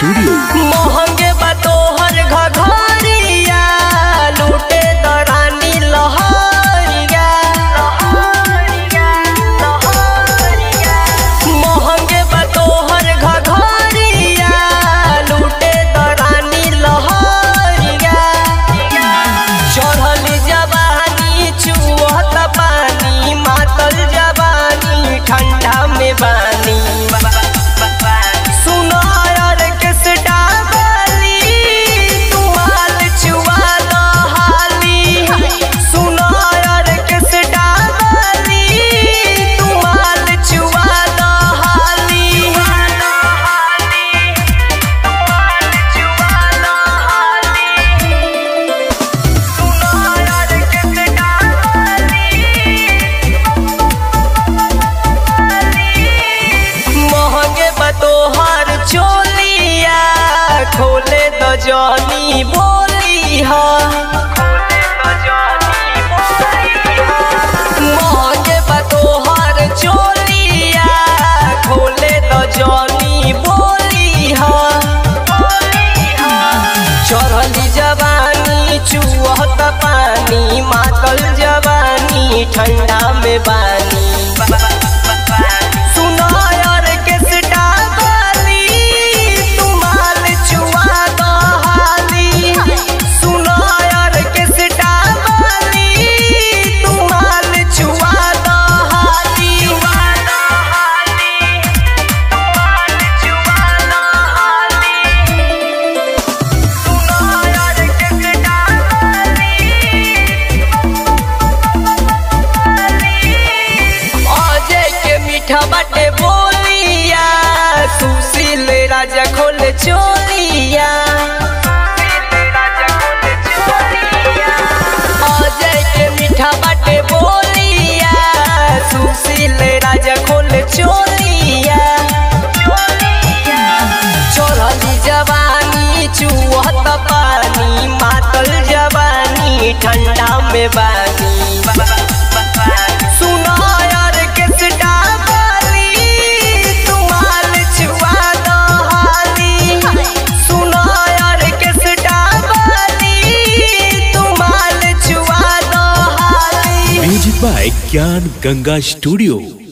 studio महंगे बा तोहर घघरिया लूटे दरानी लहरिया महंगे बा तोहर घघरिया लूटे दरानी लहरिया चढ़ल जवानी चुहत पानी मातल जवानी ठंडा में बानी सुनो यार किस डाबली तुमाल चुआ हाली सुनो यार किस डाबली तुमाल चुआ हाली महंगे बतोहर चोलिया खोले द जनी बोली हा महंगे बतोहर चोलिया खोले द जनी बोली हा चढ़ली जवानी चुहत पानी मातल जवानी ठंडा में बानी सुनो यार किस डाबली तुमाल चुआ हाली सुनो यार किस डाबली तुमाल चुआ हाली अजय के मीठा बाटे बोलिया सुशील राजा खोल चोलिया अजय के मीठा बाटे बोलिया सुशील राजा खोल चोलिया चढ़ली जवानी चुहत पानी मातल जवानी ठंडा में बानी सुनो यार किस डाबली तुमाल चुआ हाली सुनो यार किस डाबली तुमाल चुआ हाली म्यूजिक बाय ज्ञान गंगा स्टूडियो